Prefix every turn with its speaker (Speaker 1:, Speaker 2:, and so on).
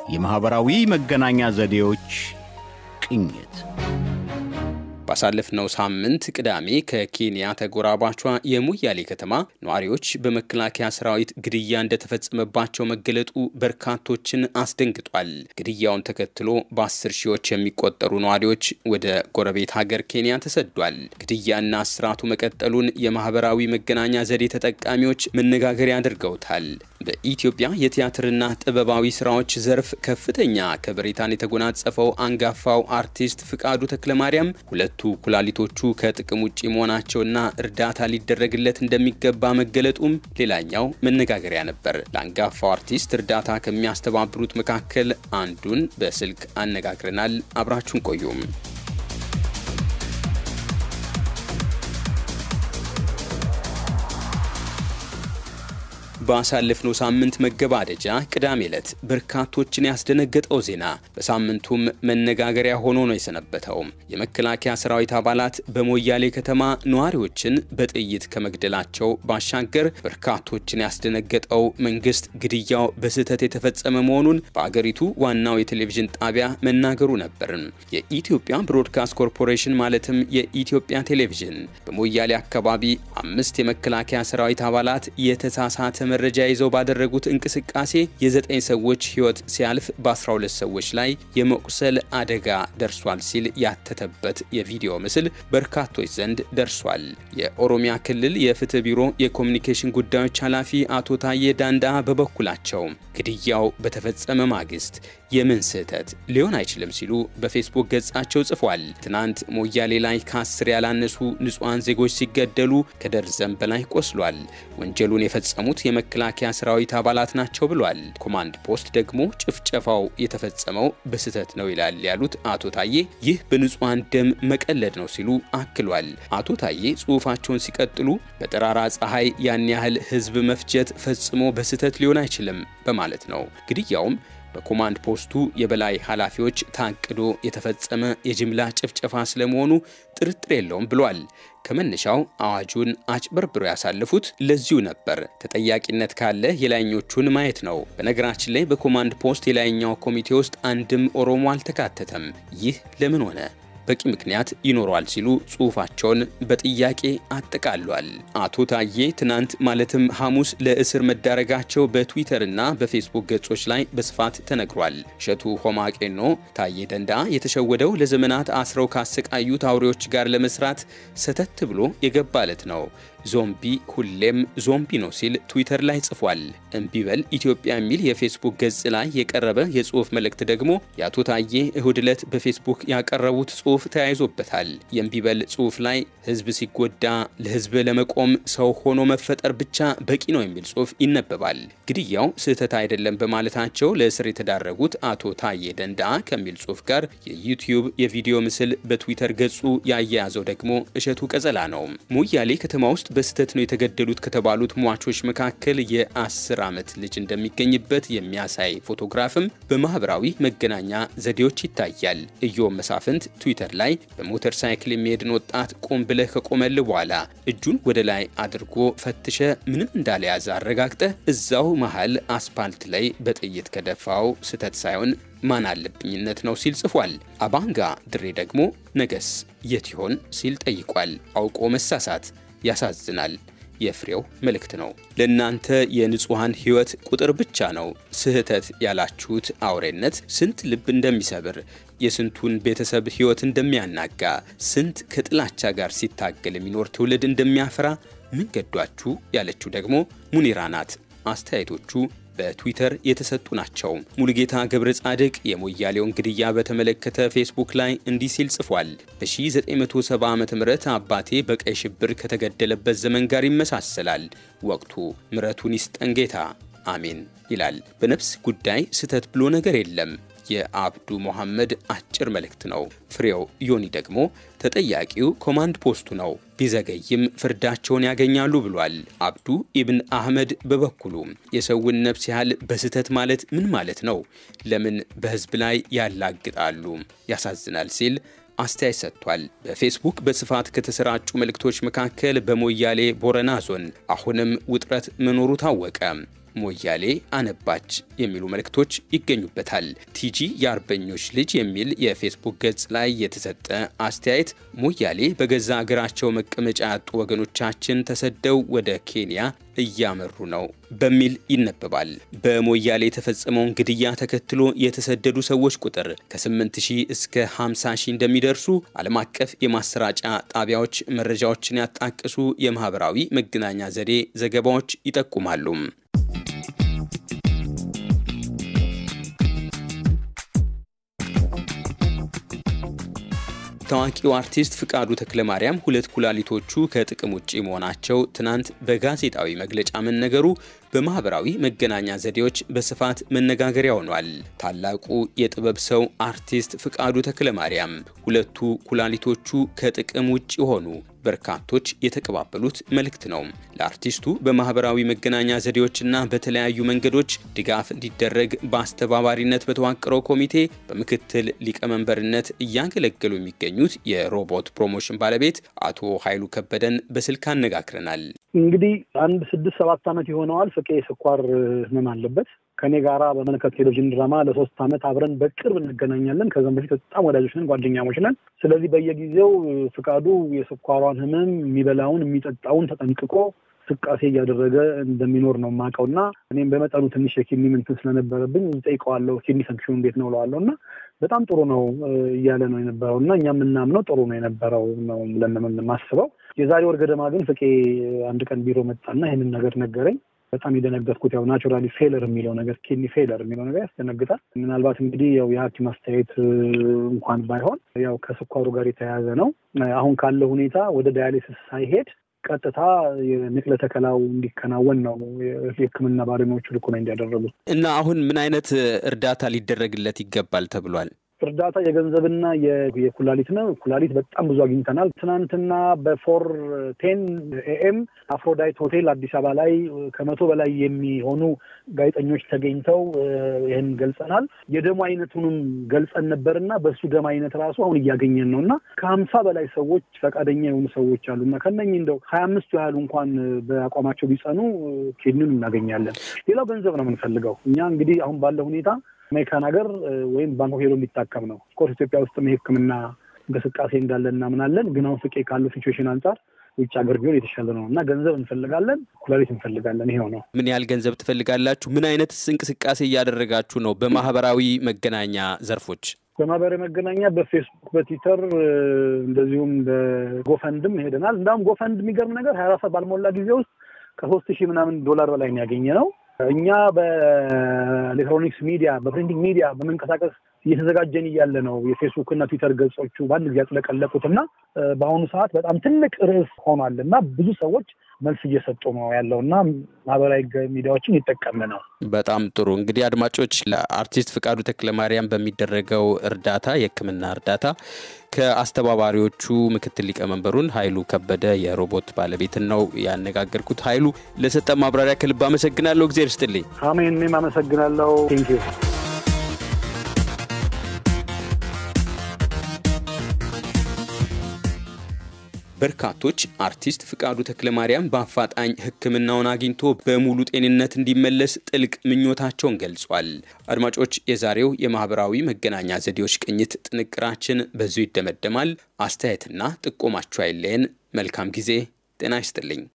Speaker 1: የማኅበራዊ መገናኛ ዘዴዎች ቅኝት
Speaker 2: ባሳለፍነው ሳምንት ቅዳሜ ከኬንያ ተጎራባቿ የሙያሌ ከተማ ነዋሪዎች በመከላከያ ሰራዊት ግድያ እንደተፈጸመባቸው መገለጡ በርካቶችን አስደንግጧል። ግድያውን ተከትሎ በአስር ሺዎች የሚቆጠሩ ነዋሪዎች ወደ ጎረቤት ሀገር ኬንያ ተሰዷል። ግድያና እስራቱ መቀጠሉን የማህበራዊ መገናኛ ዘዴ ተጠቃሚዎች መነጋገሪያ አድርገውታል። በኢትዮጵያ የቲያትርና ጥበባዊ ስራዎች ዘርፍ ከፍተኛ ከበሬታን የተጎናጸፈው አንጋፋው አርቲስት ፍቃዱ ተክለማርያም ሁለቱ ኩላሊቶቹ ከጥቅም ውጭ መሆናቸውና እርዳታ ሊደረግለት እንደሚገባ መገለጡም ሌላኛው መነጋገሪያ ነበር። ለአንጋፋው አርቲስት እርዳታ ከሚያስተባብሩት መካከል አንዱን በስልክ አነጋግረናል። አብራችሁን ቆዩም። ባሳለፍነው ሳምንት መገባደጃ ቅዳሜ ዕለት በርካቶችን ያስደነገጠው ዜና በሳምንቱም መነጋገሪያ ሆኖ ነው የሰነበተው። የመከላከያ ሰራዊት አባላት በሞያሌ ከተማ ነዋሪዎችን በጥይት ከመግደላቸው ባሻገር በርካቶችን ያስደነገጠው መንግስት ግድያው በስህተት የተፈጸመ መሆኑን በአገሪቱ ዋናው የቴሌቪዥን ጣቢያ መናገሩ ነበር። የኢትዮጵያ ብሮድካስት ኮርፖሬሽን ማለትም የኢትዮጵያ ቴሌቪዥን በሞያሌ አካባቢ አምስት የመከላከያ ሰራዊት አባላት የተሳሳተ መረጃ ይዘው ባደረጉት እንቅስቃሴ የዘጠኝ ሰዎች ሕይወት ሲያልፍ በ12 ሰዎች ላይ የመቁሰል አደጋ ደርሷል ሲል ያተተበት የቪዲዮ ምስል በርካቶች ዘንድ ደርሷል። የኦሮሚያ ክልል የፍትህ ቢሮ የኮሚኒኬሽን ጉዳዮች ኃላፊ አቶ ታዬ ዳንዳ በበኩላቸው ግድያው በተፈጸመ ማግስት የምን ስህተት ሊሆን አይችልም ሲሉ በፌስቡክ ገጻቸው ጽፏል። ትናንት ሞያሌ ላይ ከአስር ያላነሱ ንጹሐን ዜጎች ሲገደሉ ከደርዘን በላይ ቆስሏል። ወንጀሉን የፈጸሙት የመከላከያ ሰራዊት አባላት ናቸው ብሏል። ኮማንድ ፖስት ደግሞ ጭፍጨፋው የተፈጸመው በስህተት ነው ይላል ያሉት አቶ ታዬ ይህ በንጹሐን ደም መቀለድ ነው ሲሉ አክሏል። አቶ ታዬ ጽሑፋቸውን ሲቀጥሉ በጠራራ ፀሐይ ያን ያህል ሕዝብ መፍጀት ፈጽሞ በስህተት ሊሆን አይችልም በማለት ነው። ግድያውም በኮማንድ ፖስቱ የበላይ ኃላፊዎች ታቅዶ የተፈጸመ የጅምላ ጭፍጨፋ ስለመሆኑ ጥርጥር የለውም ብሏል። ከመነሻው አዋጁን አጭበርብሮ ያሳለፉት ለዚሁ ነበር። ተጠያቂነት ካለ የላይኞቹን ማየት ነው። በነገራችን ላይ በኮማንድ ፖስት የላይኛው ኮሚቴ ውስጥ አንድም ኦሮሞ አልተካተተም። ይህ ለምን ሆነ? በቂ ምክንያት ይኖረዋል ሲሉ ጽሑፋቸውን በጥያቄ አጠቃሏል። አቶ ታዬ ትናንት ማለትም ሐሙስ ለእስር መዳረጋቸው በትዊተርና በፌስቡክ ገጾች ላይ በስፋት ተነግሯል። እሸቱ ሆማቄኖ ታዬ ደንዳ የተሸወደው ለዘመናት አስረው ካሰቃዩት አውሬዎች ጋር ለመስራት ሰተት ብሎ የገባለት ነው። ዞምቢ ሁሌም ዞምቢ ነው ሲል ትዊተር ላይ ጽፏል። እምቢበል ኢትዮጵያ የሚል የፌስቡክ ገጽ ላይ የቀረበ የጽሑፍ መልእክት ደግሞ የአቶ ታዬ እሁድ ዕለት በፌስቡክ ያቀረቡት ጽሑፍ ተያይዞበታል። የእምቢበል ጽሑፍ ላይ ሕዝብ ሲጎዳ ለሕዝብ ለመቆም ሰው ሆኖ መፈጠር ብቻ በቂ ነው የሚል ጽሑፍ ይነበባል። ግድያው ስህተት አይደለም በማለታቸው ለእስር የተዳረጉት አቶ ታዬ ደንዳ ከሚል ጽሑፍ ጋር የዩቲዩብ የቪዲዮ ምስል በትዊተር ገጹ ያያያዘው ደግሞ እሸቱ ቀጸላ ነው። ሞያሌ ከተማ ውስጥ በስህተት ነው የተገደሉት ከተባሉት ሟቾች መካከል የአስር ዓመት ልጅ እንደሚገኝበት የሚያሳይ ፎቶግራፍም በማህበራዊ መገናኛ ዘዴዎች ይታያል። እዮም መሳፍንት ትዊተር ላይ በሞተር ሳይክል የሚሄድን ወጣት ቆም ብለህ ከቆመል በኋላ እጁን ወደ ላይ አድርጎ ፈትሸ ምንም እንዳልያዘ አረጋግጠ እዛው መሀል አስፓልት ላይ በጥይት ከደፋው ስህተት ሳይሆን ማን አለብኝነት ነው ሲል ጽፏል። አባንጋ ድሬ ደግሞ ነገስ የት ይሆን ሲል ጠይቋል። አውቆ መሳሳት ያሳዝናል። የፍሬው መልእክት ነው። ለእናንተ የንጹሐን ሕይወት ቁጥር ብቻ ነው ስህተት ያላችሁት አውሬነት ስንት ልብ እንደሚሰብር የስንቱን ቤተሰብ ሕይወት እንደሚያናጋ ስንት ከጥላቻ ጋር ሲታገል የሚኖር ትውልድ እንደሚያፈራ ምን ገዷችሁ ያለችው ደግሞ ሙኒራ ናት። አስተያየቶቹ በትዊተር የተሰጡ ናቸው። ሙሉጌታ ገብረ ጻድቅ የሞያሌውን ግድያ በተመለከተ ፌስቡክ ላይ እንዲህ ሲል ጽፏል። በ1970 ዓ ም አባቴ በቀይ ሽብር ከተገደለበት ዘመን ጋር ይመሳሰላል። ወቅቱ ምረቱን ይስጠን ጌታ አሜን ይላል። በነፍስ ጉዳይ ስህተት ብሎ ነገር የለም። የአብዱ መሐመድ አጭር መልእክት ነው። ፍሬው ዮኒ ደግሞ ተጠያቂው ኮማንድ ፖስቱ ነው፣ ቢዘገይም ፍርዳቸውን ያገኛሉ ብሏል። አብዱ ኢብን አህመድ በበኩሉ የሰውን ነፍስ ያህል በስህተት ማለት ምን ማለት ነው? ለምን በህዝብ ላይ ያላግጣሉ? ያሳዝናል ሲል አስተያየት ሰጥቷል። በፌስቡክ በስፋት ከተሰራጩ መልእክቶች መካከል በሞያሌ ቦረና ዞን አሁንም ውጥረት መኖሩ ታወቀ። ሞያሌ አነባች የሚሉ መልእክቶች ይገኙበታል። ቲጂ የአርበኞች ልጅ የሚል የፌስቡክ ገጽ ላይ የተሰጠ አስተያየት ሞያሌ በገዛ አገራቸው መቀመጫ ያጡ ወገኖቻችን ተሰደው ወደ ኬንያ እያመሩ ነው በሚል ይነበባል። በሞያሌ የተፈጸመውን ግድያ ተከትሎ የተሰደዱ ሰዎች ቁጥር ከ8000 እስከ 50000 እንደሚደርሱ ዓለም አቀፍ የማሰራጫ ጣቢያዎች መረጃዎችን ያጣቀሱ የማህበራዊ መገናኛ ዘዴ ዘገባዎች ይጠቁማሉ። ታዋቂው አርቲስት ፍቃዱ ተክለማርያም ሁለት ኩላሊቶቹ ከጥቅም ውጭ መሆናቸው ትናንት በጋዜጣዊ መግለጫ መነገሩ በማህበራዊ መገናኛ ዘዴዎች በስፋት መነጋገሪያ ሆኗል። ታላቁ የጥበብ ሰው አርቲስት ፍቃዱ ተክለማርያም ሁለቱ ኩላሊቶቹ ከጥቅም ውጭ ሆኑ በርካቶች የተቀባበሉት መልእክት ነው። ለአርቲስቱ በማህበራዊ መገናኛ ዘዴዎችና በተለያዩ መንገዶች ድጋፍ እንዲደረግ በአስተባባሪነት በተዋቀረው ኮሚቴ በምክትል ሊቀመንበርነት እያገለገሉ የሚገኙት የሮቦት ፕሮሞሽን ባለቤት አቶ ኃይሉ ከበደን በስልክ አነጋግረናል።
Speaker 3: እንግዲህ አንድ ስድስት ሰባት ዓመት ይሆነዋል። ፍቄ ስኳር ህመም አለበት። ከኔ ጋራ በመለከት ቴሌቪዥን ድራማ ለሶስት ዓመት አብረን በቅርብ እንገናኛለን። ከዛም በፊት በጣም ወዳጆች ነን፣ ጓደኛሞች ነን። ስለዚህ በየጊዜው ፍቃዱ የስኳሯን ህመም የሚበላውን የሚጠጣውን ተጠንቅቆ እንቅስቃሴ እያደረገ እንደሚኖር ነው የማውቀው እና እኔም በመጠኑ ትንሽ የኪድኒ ምንትን ስለነበረብኝ ጠይቀዋለሁ። ኪድኒ ፈንክሽኑ እንዴት ነው እለዋለሁ እና በጣም ጥሩ ነው እያለ ነው የነበረው እና እኛ የምናምነው ጥሩ ነው የነበረው ነው ብለን የማስበው። የዛሬ ወር ገደማ ግን ፍቄ አንድ ቀን ቢሮ መጣና ይህንን ነገር ነገረኝ። በጣም የደነገጥኩት ያው ናቹራሊ ፌለር የሚለው ነገር ኪድኒ ፌለር የሚለው ነገር ያስደነግጣል። ምናልባት እንግዲህ ያው የሐኪም አስተያየት እንኳን ባይሆን ያው ከስኳሩ ጋር የተያያዘ ነው። አሁን ካለው ሁኔታ ወደ ዳያሊሲስ ሳይሄድ ቀጥታ የንቅለ ተከላው እንዲከናወን ነው የሕክምና ባለሙያዎቹ ልኮና እንዲያደረጉት
Speaker 2: እና አሁን ምን አይነት እርዳታ ሊደረግለት ይገባል ተብሏል?
Speaker 3: እርዳታ የገንዘብና የኩላሊት ነው። ኩላሊት በጣም ብዙ አግኝተናል። ትናንትና በፎር ቴን ኤኤም አፍሮዳይት ሆቴል አዲስ አበባ ላይ ከመቶ በላይ የሚሆኑ ጋዜጠኞች ተገኝተው ይህን ገልጸናል። የደሙ አይነቱንም ገልጸን ነበርና በሱ ደም አይነት ራሱ አሁን እያገኘን ነው እና ከሀምሳ በላይ ሰዎች ፈቃደኛ የሆኑ ሰዎች አሉ እና ከነኚህ እንደው ሀያ አምስቱ ያህሉ እንኳን በአቋማቸው ቢጸኑ ኪድኒን እናገኛለን። ሌላው ገንዘብ ነው የምንፈልገው እኛ እንግዲህ አሁን ባለው ሁኔታ አሜሪካን ሀገር ወይም ባንኮክ ሄዶ የሚታከም ነው። ኦፍኮርስ ኢትዮጵያ ውስጥም የሕክምና እንቅስቃሴ እንዳለ እናምናለን። ግን አሁን ፍቄ ካለው ሲቹዌሽን አንጻር ውጭ ሀገር ቢሆን የተሻለ ነው እና ገንዘብ እንፈልጋለን፣ ኩላሊት እንፈልጋለን። ይሄው ነው።
Speaker 2: ምን ያህል ገንዘብ ትፈልጋላችሁ? ምን አይነት እንቅስቃሴ እያደረጋችሁ ነው? በማህበራዊ መገናኛ ዘርፎች
Speaker 3: በማህበራዊ መገናኛ በፌስቡክ፣ በትዊተር እንደዚሁም በጎፈንድም ሄደናል። እንዳሁም ጎፈንድ የሚገርም ነገር ሀያ አራት ሰዓት ባልሞላ ጊዜ ውስጥ ከሶስት ሺህ ምናምን ዶላር በላይ ነው ያገኘ ነው። እኛ በኤሌክትሮኒክስ ሚዲያ በፕሪንቲንግ ሚዲያ በመንቀሳቀስ እየተዘጋጀን እያለ ነው የፌስቡክ እና ትዊተር ገጾቹ በአንድ ጊዜ ያጥለቀለቁት እና በአሁኑ ሰዓት በጣም ትልቅ ርዕስ ሆኗል እና ብዙ ሰዎች መልስ እየሰጡ ነው ያለው እና ማህበራዊ ሚዲያዎችን ይጠቀምን ነው።
Speaker 2: በጣም ጥሩ እንግዲህ አድማጮች፣ ለአርቲስት ፍቃዱ ተክለማርያም በሚደረገው እርዳታ የሕክምና እርዳታ ከአስተባባሪዎቹ ምክትል ሊቀመንበሩን ኃይሉ ከበደ የሮቦት ባለቤትን ነው ያነጋገርኩት። ኃይሉ ለሰጠ ማብራሪያ ከልብ አመሰግናለሁ። እግዜር ይስጥልኝ።
Speaker 3: አሜን። እኔም አመሰግናለሁ። ቴንኪዩ
Speaker 2: በርካቶች አርቲስት ፍቃዱ ተክለማርያም በአፋጣኝ ሕክምናውን አግኝቶ በሙሉ ጤንነት እንዲመለስ ጥልቅ ምኞታቸውን ገልጿል። አድማጮች፣ የዛሬው የማህበራዊ መገናኛ ዘዴዎች ቅኝት ጥንቅራችን በዚሁ ይደመደማል። አስተያየትና ጥቆማችሁ አይለየን። መልካም ጊዜ። ጤና ይስጥልኝ።